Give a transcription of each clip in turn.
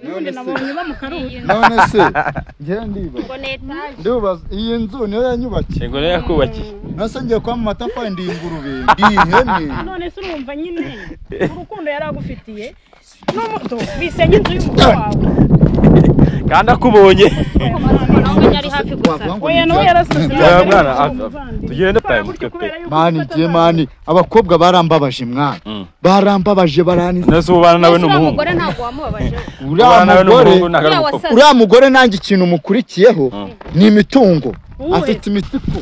ubundi nabonye bamukaruye none se njyewe ndibaza ngo ni etaje ndibaza iyi nzu niyo yanyubakiye yego rero yakubakiye nase ngiye kuba mu matafari ndi ingurube ndi ihene none se urumva nyine urukundo yari agufitiye n'umuto bisenya inzu y'umugabo wawe kandi akubonye ahubwo yari hafi gusa wavuga ngo oya nawe yarasutse Ya mwana, tugende pa, gutyo kubera yuko mani ufata je abana. mani abakobwa barambabaje mwana Mm. barambabaje barani nese ubana nawe uriya n'umuhungu mugore ntabwo wamubabaje uriya ubana nawe n'umuhungu mugore nta uriya karuhuko wasaze uriya mugore nanjye ikintu mukurikiyeho Mm. ni imitungo Uwe. afite imitsiko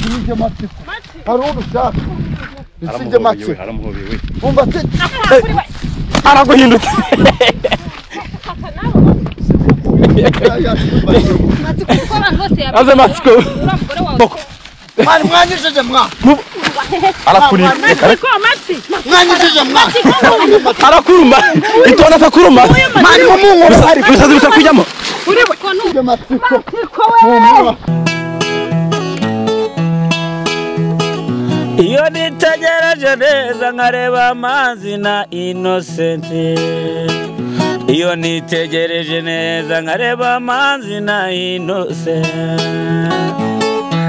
ntijye matsiko hari uwo ushaka nsijye matsiko aramuhobewe umva se araguhindutse matsiko kuko abantu bose aze matsiko uriya mugore wawe mani mwanyijije mwa arakurima Ariko amatwi mwanyijije mwa arakuruma itona atakuruma mani mumunkono hari ibisazi bisa kujyamo kuko ni nsijye matsiko iyo nitegereje neza nkareba amazi na inosenti iyo nitegereje neza nkareba amazi na inosenti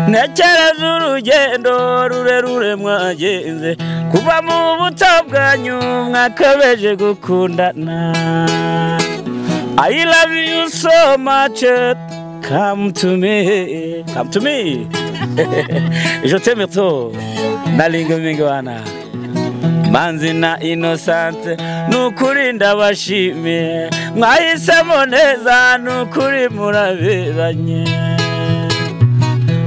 ntekereza urugendo rurerure mwagenze kuva mu buto bwanyu mwakabeje gukundana I love you so much come to me come to me je t'aime trop nalingo mingi wana manzi na inosante nukuri ndabashimiye mwahisemo neza nukuri muraberanye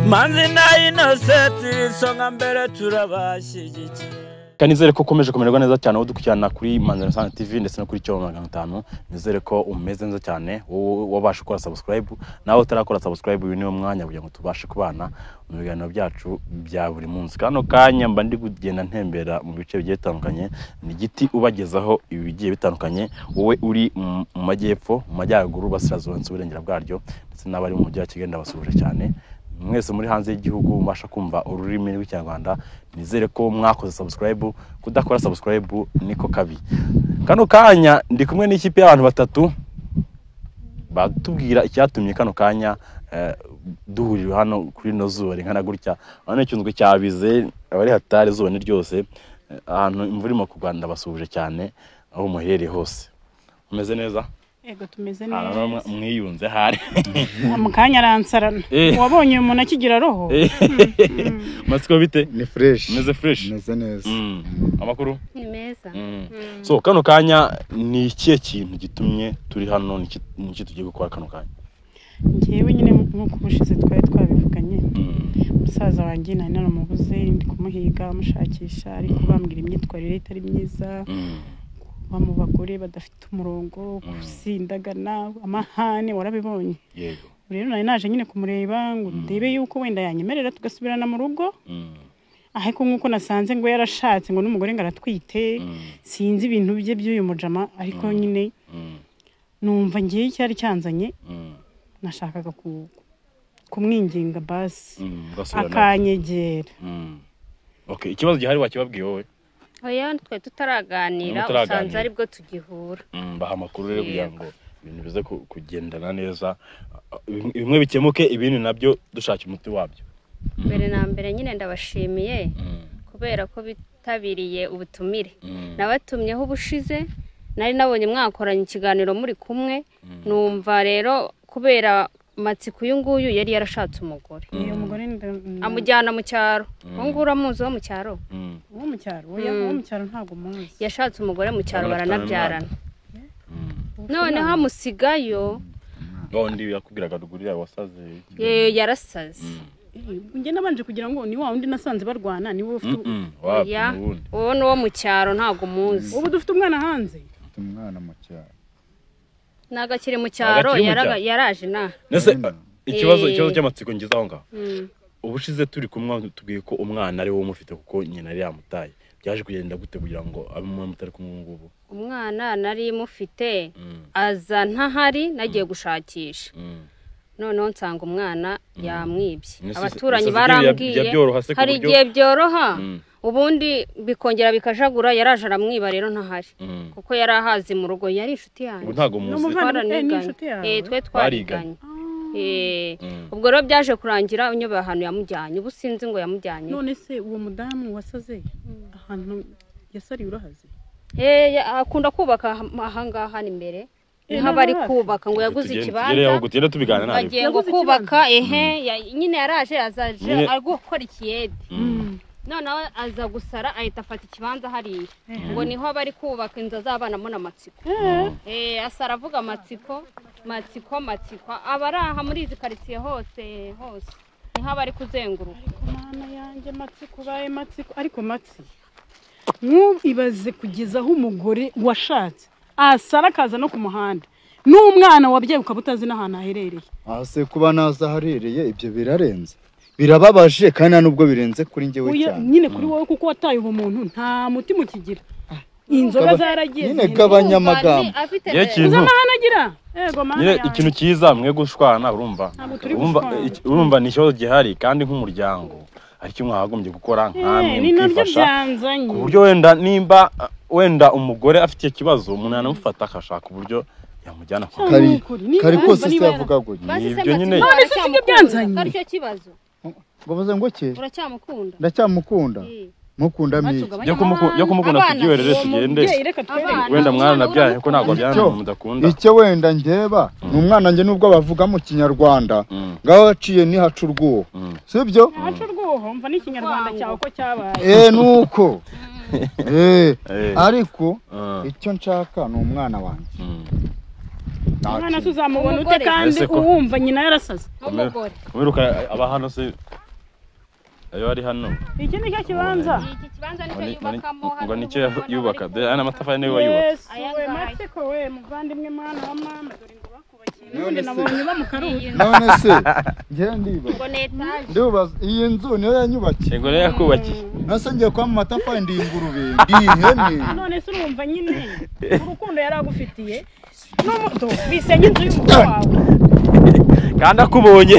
manzi na inosante isonga mbere turabashyigikiye Kandi nizere ko ukomeje kumererwa neza cyane aho dukurikirana kuri Manzana Sana TV ndetse no kuri Cyobo magana atanu nizere ko umeze neza cyane wowe wabasha gukora subscribe nawe utarakora subscribe uyu niwo mwanya kugira ngo tubashe kubana mu biganiro byacu bya buri munsi kano kanya mba ndi kugenda ntembera mu bice bigiye bitandukanye ni igiti ubagezaho ibigiye bitandukanye wowe uri mu mu majyepfo mu majyaruguru basirazuba ndetse uburengera bwaryo ndetse n'abari mu mujyi wa Kigali ndabasuhuje cyane mwese muri hanze y'igihugu mubasha kumva ururimi rw'ikinyarwanda nizere ko mwakoze subscribe kudakora subscribe niko kabi kano kanya ndi kumwe n'ikipe y'abantu batatu batubwira icyatumye kano kanya eh, duhurira hano kuri ino zuba ringana gutya hano icyunzwe cyabize abari hatari izuba ni ryose eh, ahantu imvura irimo kugwa ndabasuhuje cyane aho muherereye hose umeze neza Ego tumeze Aha neza. naho mwa- mwiyunze hari Mu kanya aransarana. Eh. Wabonye umuntu akigira roho? matsiko bite ni fresh umeze fresh meze neza Mm. amakuru ni meza Mm. so kano kanya ni ikihe kintu gitumye turi hano Ni iki- ni iki tugiye gukora kano kanya Njyewe nyine nk'uko ubushize twari twabivuganye. Musaza wanjye nari naramubuze ndi kumuhiga mushakisha ariko bambwira imyitwarire itari myiza. Kuba mu bagore badafite umurongo, gusindagana, amahane warabibonye. yego Rero nari naje nyine kumureba ngo ndebe yuko wenda yanyemerera tugasubirana mu rugo. Ariko nk'uko nasanze ngo yarashatse ngo n'umugore ngo aratwite. Sinzi ibintu bye by'uyu mujama ariko nyine numva ngewe icyari cyanzanye nashakaga ku- kumwinginga basi akanyegera okay ikibazo gihari wakibabwiye wowe oya twe tutaraganira Mutaraganira. usanze aribwo tugihura Mm, baha amakuru rero kugira Yego. ngo ibintu bize ku- kugendana neza Bim- bimwe bikemuke ibindi nabyo dushakira umuti wabyo mbere na mbere nyine ndabashimiye Mm, kubera ko bitabiriye ubutumire mm, nabatumyeho ubushize nari nabonye mwakoranye ikiganiro muri kumwe numva rero kubera matsiko uyu nguyu yari yarashatse umugore uyu mugore nda- amujyana mu cyaro uwo nguwo uramuzi wo mu cyaro mm. uwo mu cyaro oya Mm. uwo mu cyaro ntabwo muzi yashatse umugore mu cyaro Urabona afitanye baranabyarana Mm. noneho amusigayo wa wundi yakubwiraga ruguru yawe wasaze eh, yarasaze njye nabanje kugira ngo ni wa wundi nasanze barwana ni wowe ufite Mm, mm, wapi oya n'ubundi uwo ni uwo mu cyaro ntabwo muzi ubu dufite umwana hanze umwana mu cyaro ntabwo akiri mu cyaro akiri mu yaraga- cyaro. yaraje inaha Nese ikibazo Eh. ikibazo cy'amatsiko ngeze aho ngaho. Mm. Ubushize turi kumwe tubwiye ko umwana ari wowe umufite kuko nyina yari yamutaye. Byaje kugenda gute kugira ngo abe umwana mutari kumwe ubu ngubu? umwana nari mufite Mm, aza ntahari nagiye gushakisha mm. noneho nsanga umwana yamwibye Nese- abaturanyi nese ibyo bya- barambwiye bya byoroha se ku hari buryo- igihe byoroha Mm. ubundi bikongera bikajagura yaraje aramwiba rero ntahari Mm. kuko yari ahazi mu rugo yari inshuti ubu yanjye ntago Ni muzi umuvandimwe Twaraniganye. n'inshuti yawe? Eh, twe Bariganye. twariganye Eh, Mm. ubwo rero byaje kurangira unyobeye ahantu yamujyanye ubu sinzi ngo yamujyanye none se uwo mudamu wasaze ahantu yasariye urahaze Eh, ya- akunda kubaka aha- ahangaha ni imbere Eh, niho aba ari n'aho hafi. kubaka ngo yaguze Tugende- tugere aho ikibanza tugende tubiganira ntabwo bagiye ngo Yaguze kubaka ehe ya- nyine yaraje azaje Nyine- ari gukora ikiyede Mm. noneho aza gusara ahita afata ikibanza hariya Ehe. ngo niho bari kubaka inzu azabonamo n'amatsiko Eh, Eh, asara avuga amatsiko matsiko matsiko aba ari aha muri izi karitsiye hose hose niho aba ari kuzenguruka mana yanjye matsiko ubaye matsiko ariko matsi ntubibaze kugeza aho umugore washatse asara akaza no ku muhanda n'umwana wabyaye ukaba utazi n'ahantu aherereye aha se kuba naza aharereye ibyo birarenze birababaje kandi nta nubwo birenze kuri njyewe Uya- cyane nyine kuri wowe kuko wataye ubumuntu nta mutima ukigira inzoga Gaba- zaragiye nyine zihenda. gaba- Abanyamagambo. Umva, ni- afite Ye uzi kintu amahane agira yego mana nyine yanjye ikintu cyiza mwe gushwana urumva Ntabwo turi urumva gushwana. iki- urumva ni ikibazo gihari kandi nk'umuryango aricyo mwagombye gukora nkamwe Eh, ni nabyo mukifasha byanzanye ku buryo wenda nimba uh, wenda umugore afite icyo kibazo umuntu yanamufata akashaka uburyo yamujyana kwa Cyangwa kari n'ukuri, niba kari yumva kose se niba yara- yavuga gutya Bazize Nibyo nyine. amatsiko, None se sibyo uracyamukunda? byanzanye? aricyo kibazo ngo baze ngo cye uracyamukunda ndacyamukunda Eh. mukunda miki yo kumuku- yo kumukunda Abana, tubyihorere uwo tugende Mubyeyi, reka twereke Abana. wenda mwaranabyaye ko ntabwo Icyo- byana umuntu mudakunda icyo wenda ndeba ni umwana njye nubwo bavuga mu kinyarwanda Mm. ngaho waciye ntihaca urwuho Mm. sibyo haca urwuho mva n'ikinyarwanda cyawe ko cyabaye eee nuko eee Eh. ariko Ah, icyo nshaka ni umwana wanjye mm. Nta umwana kindi. tuzamubona ute Umugore. kandi Ese ko- uwumva nyina yarasaze n'umugore Kumira uka- aba hano se ayo ari hano iki ni cyo kibanza iki kibanza ngo nicyo ni- ngo ni- yubakamo ngo hano nicyo urabona bari yubaka kubaka. de aya ni amatafari niyo yubatse yesu we Ayangaya. matsiko we muvandimwe mwana wa mama dore ngo bakubakiye None n'ubundi se- nabonye bamukaruye none se njyewe ndibaza ngo ni etaje ndibaza iyi nzu niyo yanyubakiye ngo rero yakubakiye nase ngiye kuba mu matafari ndi ingurube ndi ihene none se urumva nyine urukundo yari agufitiye n'umuto bisenye inzu y'umugore wawe kandi akubonye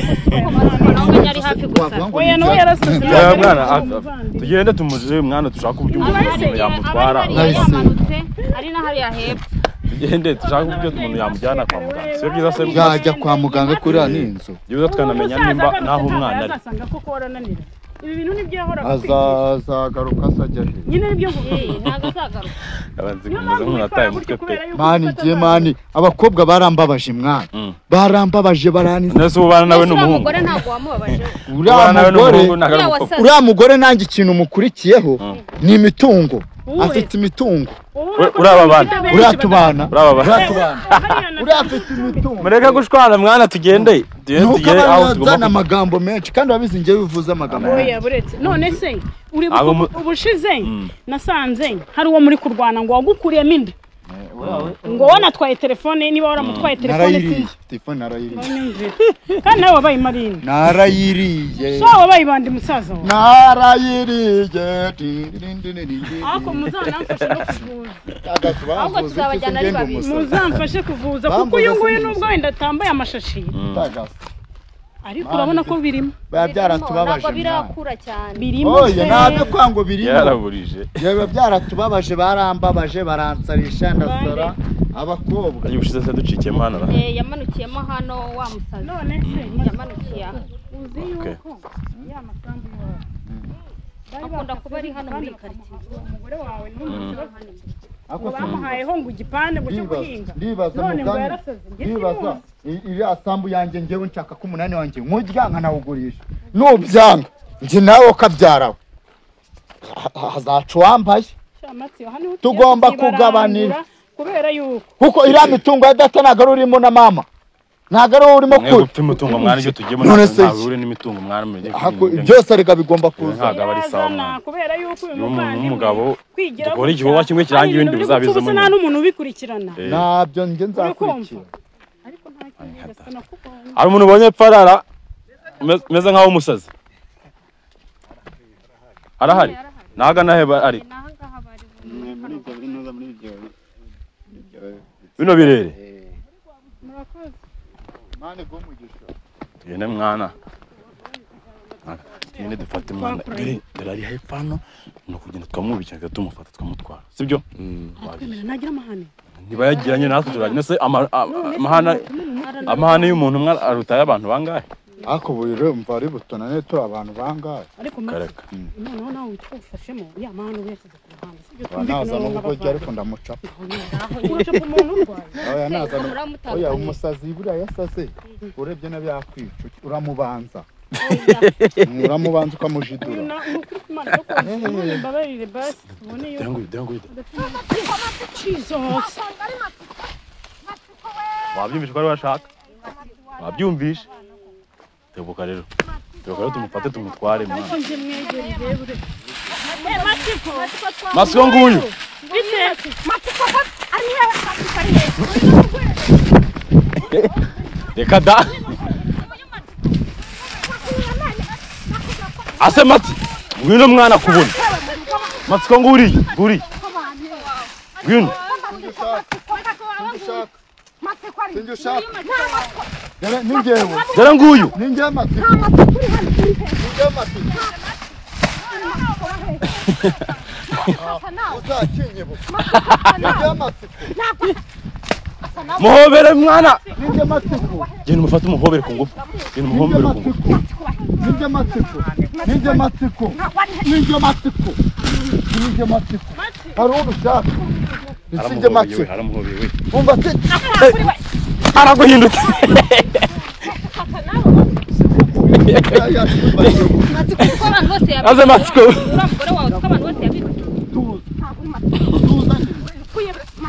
naho ngo ari hafi gusa wavuga ngo oya nawe yarasaze ya yarasaze mwana umuvandimwe. tugende tumujije uyu mwana dushaka uburyo Aba ari umuntu hariya- yamutwara aba ari hariya Nahise. yamanutse ari na hariya hepfo tugende dushake uburyo umuntu yamujyana kwa muganga si byiza se yajya kwa muganga kuriya ni inzu byiza tukanamenya nimba naho umwana ari azasanga koko warananira ibi bintu nibyo yahoraga akwigisha. azazagaruka azajya hejuru nyine nibyo nguvuga Eh, ntabwo azagaruka abanzi niyo kumeze mpamvu nk'unataye ubikora umutwe gutyo pe kubera yuko mani ufata ngiye abantu. mani abakobwa barambabaje mwana Mm. barambabaje baranize nese ubu ubana nawe ni uriya umuhungu mugore ntabwo wamubabaje uriya ubana nawe ni mugore umuhungu ntabwo ari Uriya umukobwa wasaze uriya mugore nanjye ikintu mukurikiyeho Mm. ni imitungo Uwe. afite imitungo Wowe Uri- urako uri aba bana? bafite benshi uriya tubana Uriya baba- uriya tubana hariya na- uriya afite imitungo mureke gushwana mwana tugende tugende nuko tugere aho abantu bazana tugomba kujya. amagambo menshi kandi urabizi njyewe uvuze amagambo oya menshi buretse none se uribuka Abo mu- ubushize Mm. nasanze hari uwo muri kurwana ngo wagukuriyemo inda ngo wanatwaye telefone ye, niba waramutwaye telefone narayiriye sinzi telefone narayiriye kandi nawe wabaye marine narayiriye so wabaye bandi musaza wawe narayiriye ariko muzanamfashe no kuvuza ahubwo tuzabajyana ari babiri. muzamfashe kuvuza kuko Bambuza uyu nguyu sinzi. nubwo wenda atambaye amashashi ariko urabona ko birimo biba byaratubabaje ntabwo mwana. birakura cyane birimo oya pe. ntabyo kwango birimo yaraburije biba byaratubabaje barambabaje baransarisha ndasara abakobwa agiye gushize se ducikiye mwana ra Eh, yamanukiyemo hano wa musazi none se yamanukiye aha uzi Okay. yuko ya masambu yawe bari Akunda bakase kuba ari hano muri igipande karitsiye. bakamuha uwo mugore wawe n'umuzi we Ako ngo bamuhayeho ngo igipande ngo cyo ndibaza guhinga ndibaza none ngo muganga yarasaze njye ndibaza simuzi i- iriya sambu yanjye ngewe nshaka ko umunani wanjye nkurya nkanawugurisha nubyanga njye nawe ukabyarawe Ha- ha- hazaca uwambaye Shamatsi, hano niho Tugomba tugiye kugabanira. kuzibarangura kubera yuko kuko iriya mitungo ya data ntabwo ari urimo na mama ntabwo ari urimo mwe kure gupfa imitungo mwana ibyo tugiyemo None se- ntabwo ure n'imitungo mwana mujye Ahako- kwirinda. byose arega bigomba kuza ntabwo aba ari sawa yazana mwana kubera yuko uyu Iyo umuntu muvandimwe w'umugabo kwigira dukora gutya, igikorwa kimwe kirangira hari ibintu ibindi byo gupfa uzabizamo ubusa nyuma. nta n'umuntu ubikurikirana Eh, ntabyo njye nzakurikira urakumva ariko nta kindi gasana kubonye hari umuntu ubonye epfo arara ume- umeze nkaho umusazi arahari naga naheba ari naho ngaha bari bino birere murakoze tugende mwana tugende dufate umwana dore dore ari hepfo hano ni ukugenda twamwubikira tumufata twamutwara sibyo twemera ntagira amahane niba yagiranye natwe turajya ese ama- a- amahane amahane y'umuntu umwe aruta y'abantu bangahe ariko ubu rero mva ari butonane turi abantu bangahe ariko maze kareka noneho nawe witwa ufashemo ya mahane uba yashyize ku ruhande sibyo naza n'ubu n'ubwo jya ariko ndamuca uraca ku muntu urwaye oya naza Ubu uramutandukanya. oya umusazi buriya yasaze urebye nabi yakwica uramubanza uramubanza ukamujidura Na- ni ukuri ku Mana kuko Imana imbabarire basi tubone iyo denguye denguye Jesus wabyumvishe ko ari we ashaka wabyumvishe tebuka rero tebuka rero tumufate tumutware mwana nje mwegereye bure masiko nguyu reka da ase mati ngwino mwana kubona matsiko nguriye nguriye ngwino sinjye ushaka Dore ni njyewe dore nguyu ni njyewe matiko ni njyewe matiko uzakinyibuka ni njyewe matiko muhobere mwana ni njyewe matiko genda umufate umuhobere ku ngufu genda umuhobere ku ngufu Ninja matsiko, ninja matsiko, ninja matsiko, ninja matsiko. Hari uwo ushaka, ninja aramuhobeye we matsiko. aramuhobeye we Umva ati, araguhindutse aya simba abantu bose maze matsiko uriya mugore wawe utwo abantu bose yabibwe tuza, tuza nyine,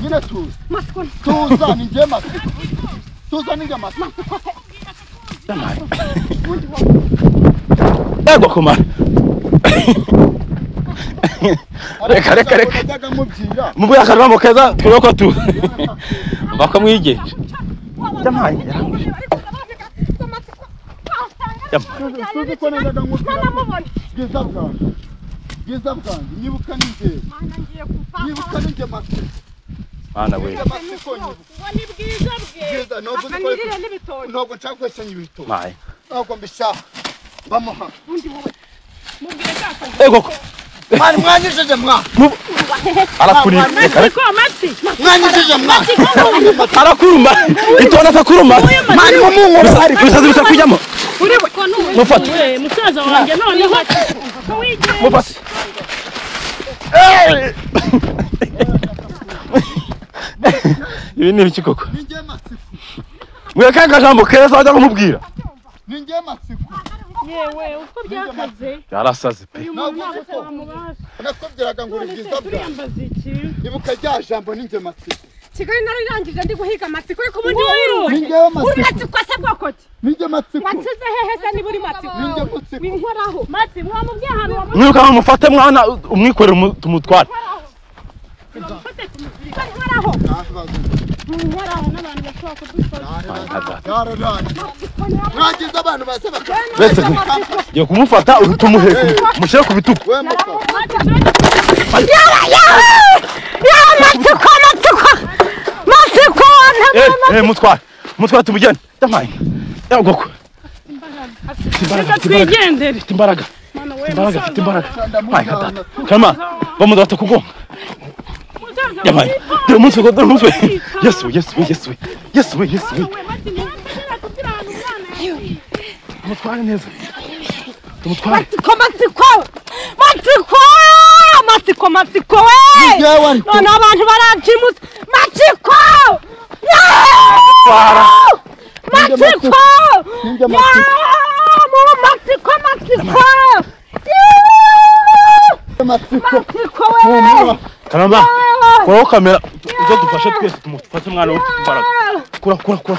nyine tuza, tuza ninja matsiko, tuza ninja matsiko. yagwa kumara Reka, reka, reka. Najyaga mubwira, mubuye akaruramo keza twubakwa tu bakamwigenje yampaye yaranguye yampaye tuzi ko najyaga mubwira, bwiza bwanjye, bwiza bwanjye, nyibuka ni njyewe, nyibuka ni njye matsiko, mwana we ninja matsiko nyibuka. Bwiza, ntabwo nzi ko ariko- ntabwo nshaka kwesenya ibitoki. mpaye ntabwo mbishaka bamuha ego ko mwari mwanyujije mwa arakurira reka reka mwanyujije mwa arakuruma itonda atakuruma mwari mumunkora ibisazi bisa kujyamo mufate we musaza wanjye noneho mufate ibi ni ibiki koko ni njye matsiko mweka akajambo keza wajya kumubwira ni njye matsiko yewe uko byakaze yarasaze pe uyu muntu ntabwo twamubasha nakubwiraga ngo uri none se bwiza bwawe turiyambaza iki ibuka rya jambo ni njye matsiko kigali nararangije ndi guhiga amatsiko ariko ubundi wiruwe ni njyewe uri matsiko matsiko asa bwoko ki ni njye matsiko watsinze hehe se niba uri matsiko ni njye matsiko winkoraho mati mwamubwiye ahantu wamuha mwirukanka mufate mwana umwikorere umu- tumutware winkoraho winkoraho n'abantu bashobora kudufasha yararanye mwagize abantu baze bakaba bese yo kumufata tumuheka mushyire ku bitugu we mukaba Eh, eh, mutware mutware tumujyane yampaye yagoko reka twigendere afite imbaraga mwana we imbaraga afite musaza imbaraga mpaye katata kama bamudata kugonga yampaye dore umunsi ngo dore umunsi we yesu we yesu we yesu we yesu we yesu we mutware neza tumutware matsiko matsiko matsiko matsiko matsiko we njyewe ariko noneho abantu barabyimutse matsiko Twara. matsiko ni njye matsiko matsiko matsiko matsiko matsiko we humura karama kuraho kamera ujye dufashe twese tumufate umwana we ufite imbaraga kura kura kura